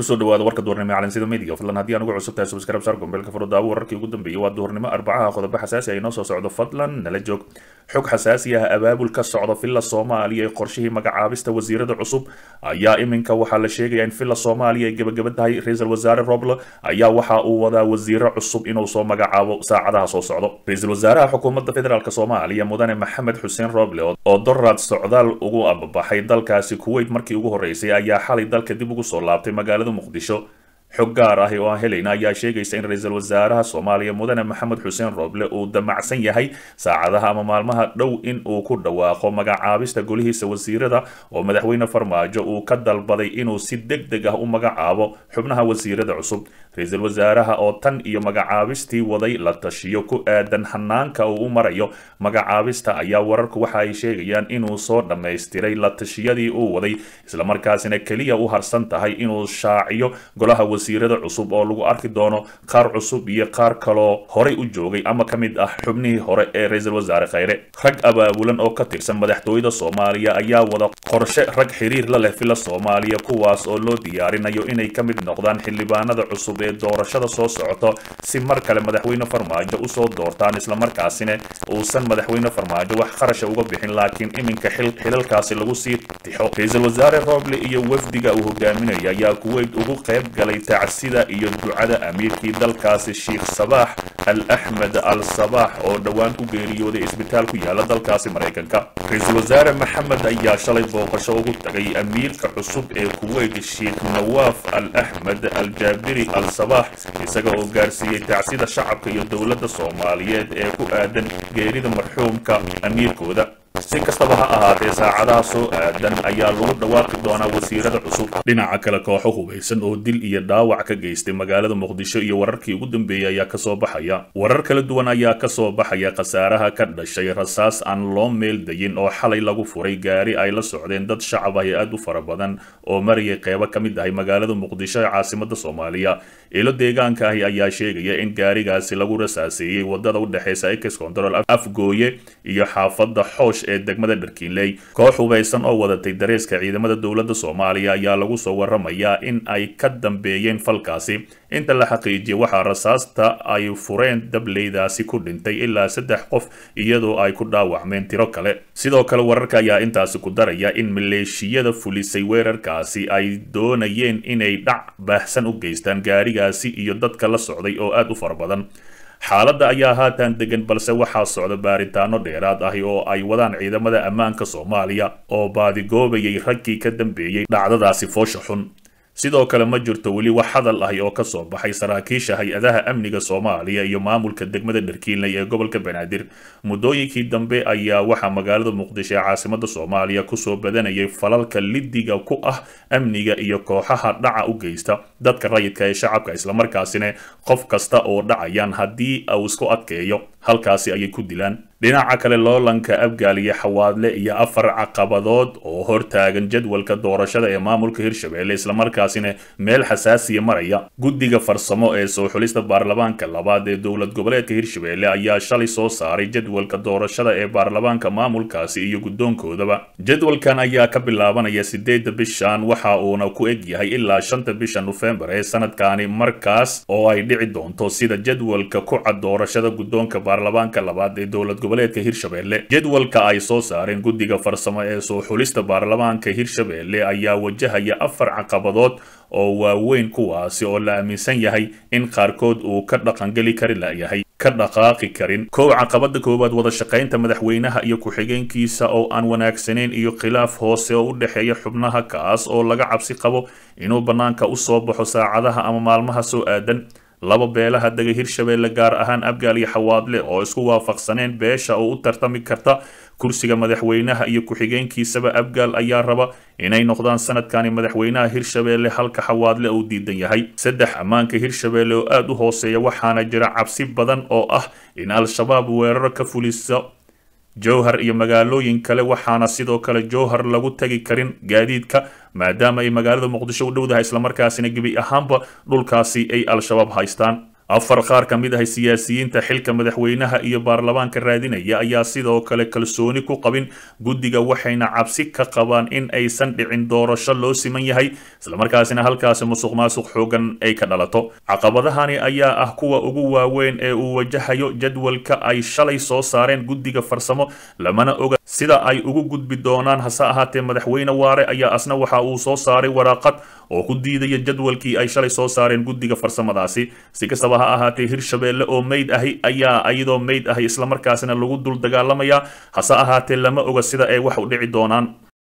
kusoo dhawaada warka duhurnimo calansida media fadlan haddii aan ugu cusub tahay subscribe saar gombeelka furo daawo wararkii ugu dambeeyay waa duhurnimo arbacaha qodobo xasaasi ay noo soo socdo fadlan nala joog xog xasaasi ah abaabul ka socda villa soomaaliya ee qorshihii magacaabista wasiirada cusub ayaa iminka waxaa la sheegaya in villa soomaaliya ay gebagaba tahay ra-iisul wasaare roble ayaa waxa uu wadaa wasiiro cusub inuu soo magacaabo saacadaha soo socdo ra-iisul wasaaraha xukuumadda federaalk soomaaliya mudane maxamed xuseen roble oo doraad socdaal ugu ababaxay dalkaasi kuwait markii ugu horeysay ayaa xalay dalka dib ugu soo laabtay magaalada muqdisho xog gaar ah oo aan helayna ayaa sheegaysa in ra-iisul wasaaraha soomaaliya mudane maxamed xuseen roble uu damacsan yahay saacadaha ama maalmaha dhow in uu ku dhawaaqo magacaabista golihiisa wasiirada oo madaxweyne farmaajo uu ka dalbaday inuu si deg deg ah u magacaabo xubnaha wasiirada cusub ra-iisul wasaaraha oo tan iyo magacaabistii waday la tashiyo ku aadan hanaanka uu u marayo magacaabista ayaa wararku waxa ay sheegayaan inuu soo dhammaystiray la tashiyadii uu waday islamarkaasina keliya u harsan tahay inuu shaaciyo golaha wasiirada cusub oo lagu arki doono qaar cusub iyo qaar kaloo horay u joogay ama ka mid ah xubnihii hore ee ra-iisul wasaare khayre rag abaabulan oo ka tirsan madaxtooyada soomaaliya ayaa wada qorshe rag xiriir la leh villa soomaaliya kuwaas oo loo diyaarinayo inay ka mid noqdaan xildhibaanada cusub ee doorashada soo socoto si mar kale madaxweyne farmaajo usoo doortaan islamarkaasina uusan madaxweyne farmaajo wax qarasha uga bixin laakiin iminka xilalkaasi lagu sii tixo ra-iisul wasaare roble iyo wafdiga uu hogaaminaya ayaa kuweyt ugu qayb galay tacsida iyo ducada amiirkii dalkaasi sheikh sabaax al axmed al sabaax oo dhowaan ku geeriyooday isbitaal ku yaala dalkaasi maraykanka ra-iisul wasaare maxamed ayaa shalay booqasho ugu tagay amiirka cusub ee kuweyt sheikh nawaaf al axmed al jaabiri al sabaax isaga oo gaarsiiyey tacsida shacabka iyo dowladda soomaaliyeed ee ku aadan geerida marxuumka amiirkooda si kastaba ha ahaatee saacadaha soo aadan ayaa lagu dhawaaqi doonaa wasiirada cusub dhinaca kale kooxo hubaysan oo dil iyo dhaawac ka geystay magaalada muqdisho iyo wararkii ugu dambeeyey ayaa kasoo baxaya warar kala duwan ayaa kasoo baxaya khasaaraha ka dhashay rasaas aan loo meel dayin oo xalay lagu furay gaari ay la socdeen dad shacab ah ee aad u fara badan oo marayay qeybo ka mid ahay magaalada muqdisho ee caasimada soomaaliya ilo deegaanka ahi ayaa sheegaya in gaarigaasi lagu rasaaseeyey wadada u dhexeysa ex control afgooye iyo xaafada xoosh ee degmada dharkiinley koox hubaysan oo wadatay dareeska ciidamada dowladda soomaaliya ayaa lagu soo waramayaa in ay ka dambeeyeen falkaasi inta la xaqiijiyay waxaa rasaasta ay fureen dableydaasi ku dhintay ilaa saddex qof iyadoo ay ku dhaawacmeen tiro kale sidoo kale wararka ayaa intaasi ku daraya in maleeshiyada fulisay weerarkaasi ay doonayeen inay dhac baahsan u geystaan gaarigaasi iyo dadka la socday oo aad u fara badan xaaladda ayaa haatan degan balse waxaa socda baaritaano dheeraad ahi oo ay wadaan ciidamada ammaanka soomaaliya oo baadigoobayay raggii ka dambeeyey dhacdadaasi foosha xun sidoo kale ma jirto weli wax hadal ahi oo kasoo baxay saraakiisha hay-adaha amniga soomaaliya iyo maamulka degmada dharkiinley ee gobolka banaadir muddooyinkii dambe ayaa waxaa magaalada muqdisho ee caasimada soomaaliya kusoo badanayay falalka lidiga ku ah amniga iyo kooxaha dhaca u geysta dadka rayidka ee shacabka islamarkaasina qof kasta oo dhacayaan haddii uu isku adkeeyo halkaasi ayay ku dilaan dhinaca kale loolanka abgaal iyo xawaadle iyo afar caqabadood oo hortaagan jadwalka doorashada ee maamulka hirshabelle islamarkaasina meel xasaasiya maraya guddiga farsamo ee soo xulista baarlamaanka labaad ee dowlad goboleedka hirshabelle ayaa shalay soo saaray jadwalka doorashada ee baarlamaanka maamulkaasi iyo guddoonkoodaba jadwalkan ayaa ka bilaabanaya sideedda bishan waxa uuna ku eg yahay ilaa shanta bisha nofembar ee sanadkani markaas oo ay dhici doonto sida jadwalka ku cad doorashada guddoonka baarlamaanka labaad ee dowlad goboleedka hirshabelle jadwalka ay soo saareen guddiga farsamo ee soo xulista baarlamaanka hirshabelle ayaa wajahaya afar caqabadood oo waaweyn kuwaasi oo la aaminsan yahay in qaarkood uu ka dhaqangeli kari layahay ka dhaqaaqi karin kow caqabada koowaad wada shaqaynta madaxweynaha iyo ku-xigeenkiisa oo aan wanaagsanayn iyo khilaaf hoose oo u dhexeeya xubnaha kaas oo laga cabsi qabo inuu bannaanka u soo baxo saacadaha ama maalmaha soo aadan laba beelaha dega hirshabelle gaar ahaan abgaal iyo xawaadle oo isku waafaqsaneen beesha oo u tartami karta kursiga madaxweynaha iyo ku-xigeenkiisaba abgaal ayaa raba inay noqdaan sanadkani madaxweynaha hirshabelle halka xawaadle uu diidan yahay saddex ammaanka hirshabelle oo aada u hooseeya waxaana jira cabsi badan oo ah in al-shabaab weeraro ka fuliso jowhar iyo magaalooyin kale waxaana sidoo kale jowhar lagu tagi karin gaadiidka maadaama ay magaalada muqdisho u dhowdahay islamarkaasina gebi ahaanba dhulkaasi ay al-shabaab haystaan afar qaar ka mid ah siyaasiyiinta xilka madaxweynaha iyo baarlamaanka raadinaya ayaa sidoo kale kalsooni ku qabin guddiga waxayna cabsi ka qabaan in aysan dhicin doorasho loo siman yahay islamarkaasina halkaasi musuq maasuq xoogan ay ka dhalato caqabadahani ayaa ah kuwa ugu waaweyn ee uu wajahayo jadwalka ay shalay soo saareen guddiga farsamo lamana oga sida ay ugu gudbi doonaan hase ahaatee madaxweyne waare ayaa asna waxa uu soo saaray waraaqad oo ku diidaya jadwalkii ay shalay soo saareen guddiga farsamadaasi si kastaba ha ahaatee hirshabeelle oo meyd ahi ayaa iyadoo meyd ahi islamarkaasina lagu dul dagaalamaya hase ahaatee lama oga sida ay wax u dhici doonaan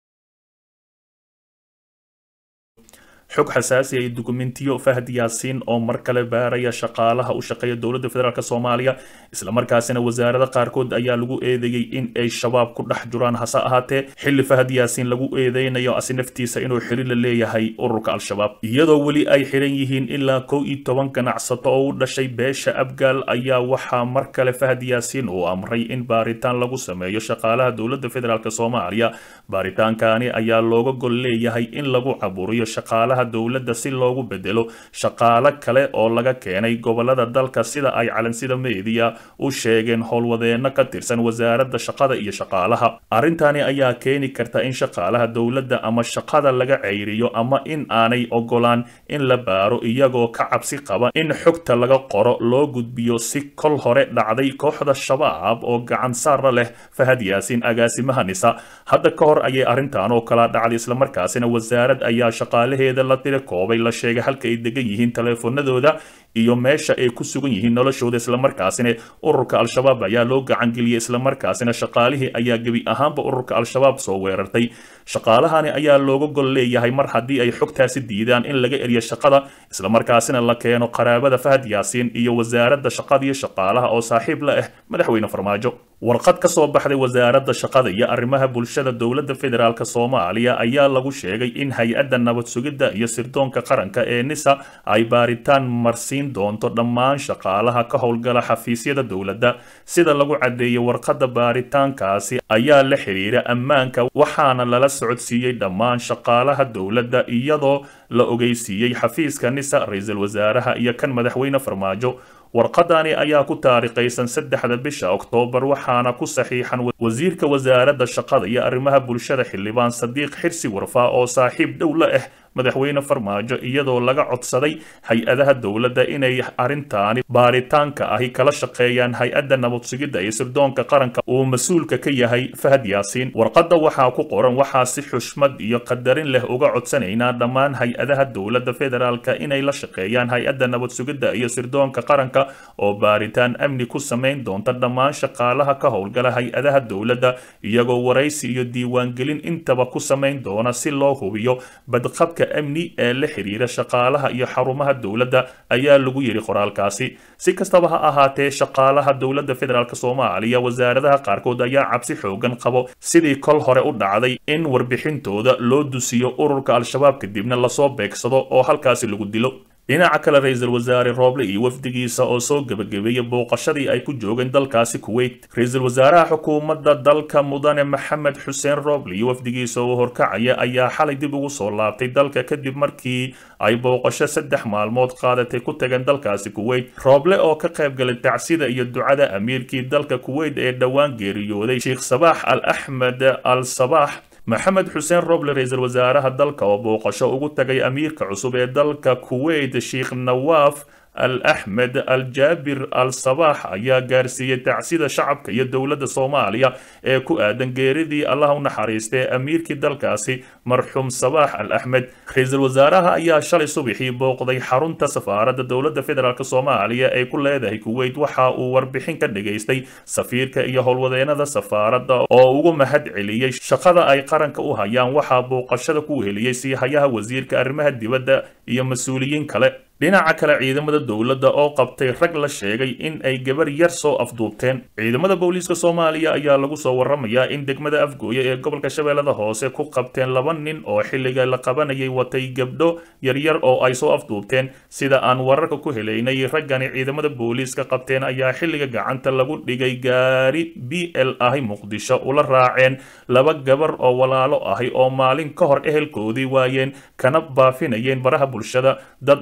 xog xasaasi ay dukumentiyo fahad yaasiin oo mar kale baaraya shaqaalaha u shaqeeya dowladda federaalk soomaaliya islamarkaasina wasaarada qaarkood ayaa lagu eedeeyey in ay shabaab ku dhex jiraan hase ahaatee xilli fahad yaasiin lagu eedeynayo asi naftiisa inuu xiri la leeyahay ururka al-shabaab iyadoo weli ay xiran yihiin ilaa kow iyo toban ganacsato oo u dhashay beesha abgaal ayaa waxaa mar kale fahad yaasiin uu amray in baaritaan lagu sameeyo shaqaalaha dowladda federaalk soomaaliya baaritaankaani ayaa looga gol leeyahay in lagu caburiyo shaqaalaha dowladda si loogu bedelo shaqaalo kale oo laga keenay gobolada dalka sida ay calansida meediya u sheegeen howlwadeenno ka tirsan wasaaradda shaqada iyo shaqaalaha arrintani ayaa keeni karta in shaqaalaha dowladda ama shaqada laga ceyriyo ama in aanay ogolaan in la baaro iyagoo ka cabsi qaba in xogta laga qoro loo gudbiyo si kol hore dhacday kooxda shabaab oo gacan saara leh fahad yaasiin agaasimaha nisa hadda ka hor ayay arrintan oo kala dhacday islamarkaasina wasaarad ayaa shaqaalaheeda la tiri koobay la sheegay halka ay degan yihiin taleefanadooda iyo meesha ay ku sugan yihiin noloshooda islamarkaasina ururka al-shabaab ayaa loo gacangeliyey islamarkaasina shaqaalihii ayaa gebi ahaanba ururka al-shabaab soo weerartay shaqaalahani ayaa looga gol leeyahay mar haddii ay xogtaasi diidaan in laga eriyo shaqada islamarkaasina la keeno qaraabada fahad yaasiin iyo wasaaradda shaqada iyo shaqaalaha oo saaxiib la ah madaxweyne farmaajo warqad ka soo baxday wasaaradda shaqada iyo arrimaha bulshada dowladda federaalk soomaaliya ayaa lagu sheegay in hay-adda nabad sugidda iyo sirdoonka qaranka ee nisa ay baaritaan marsiin doonto dhammaan shaqaalaha ka howlgala xafiisyada dowladda sida lagu caddeeyey warqadda baaritaankaasi ayaa la xiriira ammaanka waxaana lala socodsiiyey dhammaan shaqaalaha dowladda iyadoo la ogeysiiyey xafiiska nisa ra-iisul wasaaraha iyo kan madaxweyne farmaajo warqadani ayaa ku taarikhaysan saddexda bisha oktoobar waxaana ku saxiixan wasiirka wasaaradda shaqada iyo arrimaha bulshada xildhibaan sadiiq xirsi warfaa oo saaxiib dhow la ah madaxweyne farmaajo iyadoo laga codsaday hay-adaha dowladda inay arrintaani baaritaanka ahi kala shaqeeyaan hay-adda nabad sugidda iyo sirdoonka qaranka uu mas-uulka ka yahay fahad yaasiin warqadda waxaa ku qoran waxaa si xushmad iyo qadarin leh uga codsanaynaa dhammaan hay-adaha dowladda federaalka inay la shaqeeyaan hay-adda nabad sugidda iyo sirdoonka qaranka oo baaritaan amni ku samayn doonta dhammaan shaqaalaha ka howlgala hay-adaha dowladda iyagoo waraysi iyo diiwaangelin intaba ku samayn doona si loo hubiyo badqabka amni ee la xiriira shaqaalaha iyo xarumaha dowladda ayaa lagu yidhi qoraalkaasi si kastaba ha ahaatee shaqaalaha dowladda federaalk soomaaliya wasaaradaha qaarkood ayaa cabsi xoogan qabo sidii kol hore u dhacday in warbixintooda loo dusiyo ururka al-shabaab kadibna lasoo beegsado oo halkaasi lagu dilo dhinaca kale ra-iisul wasaare rooble iyo wafdigiisa oo soo gebagabeeyey booqashadii ay ku joogeen dalkaasi kuweyt ra-iisul wasaaraha xukuumadda dalka mudane maxamed xuseen rooble iyo wafdigiisa oo horkacaya ayaa xalay dib ugu soo laabtay dalka kadib markii ay booqasho saddex maalmood qaadatay ku tageen dalkaasi kuweyt rooble oo ka qayb galay tacsida iyo ducada amiirkii dalka kuweyt ee dhowaan geeriyooday sheekh sabaax al axmed al sabaax maxamed xuseen roble ra-iisul wasaaraha dalka oo booqasho ugu tagay amiirka cusub ee dalka kuweyt sheekh nawaaf al axmed al jaabir al sabaax ayaa gaarsiiyey tacsida shacabka iyo dowladda soomaaliya ee ku aadan geeridii allah u naxariistay amiirkii dalkaasi marxuum sabaax al axmed ra-iisul wasaaraha ayaa shalay subaxii booqday xarunta safaaradda dowladda federaalk soomaaliya ee ku leedahay kuweyt waxa uu warbixin ka dhageystay safiirka iyo howlwadeenada safaaradda oo ugu mahad celiyey shaqada ay qaranka u hayaan waxaa booqashada ku heliyey siihayaha wasiirka arrimaha dibadda iyo mas-uuliyiin kale dhinaca kale ciidamada dowladda oo qabtay rag la sheegay in ay gabar yar soo afduubteen ciidamada booliiska soomaaliya ayaa lagu soo waramayaa in degmada afgooye ee gobolka shabeellada hoose ku qabteen laba nin oo xilliga la qabanayay watay gabdho yaryar oo ay soo afduubteen sida aan wararka ku helaynay raggani ciidamada booliiska qabteen ayaa xilliga gacanta lagu dhigay gaari b l ahi muqdisho ula raaceen laba gabar oo walaalo ahi oo maalin ka hor ehelkoodii waayeen kana baafinayeen baraha bulshada dad aqoonsa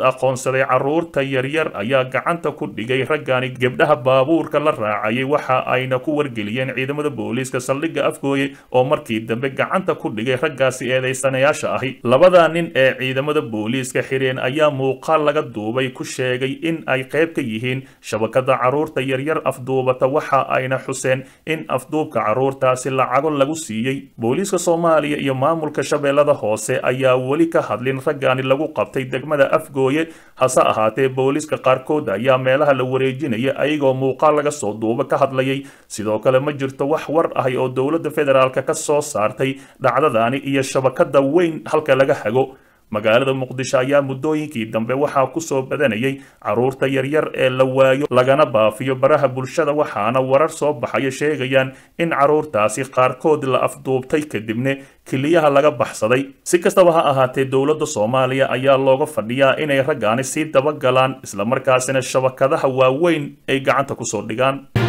baxsaday carruurta yaryar ayaa gacanta ku dhigay raggani gebdhaha baabuurka la raacayay waxa ayna ku wargeliyeen ciidamada booliiska saldhigga afgooye oo markii dambe gacanta ku dhigay raggaasi eedaysanayaasha ahi labada nin ee ciidamada booliiska xireen ayaa muuqaal laga duubay ku sheegay in ay qayb ka yihiin shabakada carruurta yaryar afduubata waxa ayna xuseen in afduubka carruurtaasi lacago lagu siiyey booliiska soomaaliya iyo maamulka shabeellada hoose ayaa weli ka hadlin raggani lagu qabtay degmada afgooye hase ahaatee booliiska qaarkood ayaa meelaha la wareejinaya ayagoo muuqaal laga soo duuba ka hadlayay sidoo kale ma jirto wax war ahi oo dowladda federaalk ka soo saartay dhacdadani iyo shabakada weyn halka laga hago magaalada muqdisho ayaa muddooyinkii dambe waxaa kusoo badanayay carruurta yaryar ee la waayo lagana baafiyo baraha bulshada waxaana warar soo baxaya sheegayaan in carruurtaasi qaarkood la afduubtay kadibna keliyaha laga baxsaday si kastaba ha ahaatee dowladda soomaaliya ayaa looga fadhiyaa inay raggaani sii dabagalaan islamarkaasina shabakadaha waaweyn ay gacanta kusoo dhigaan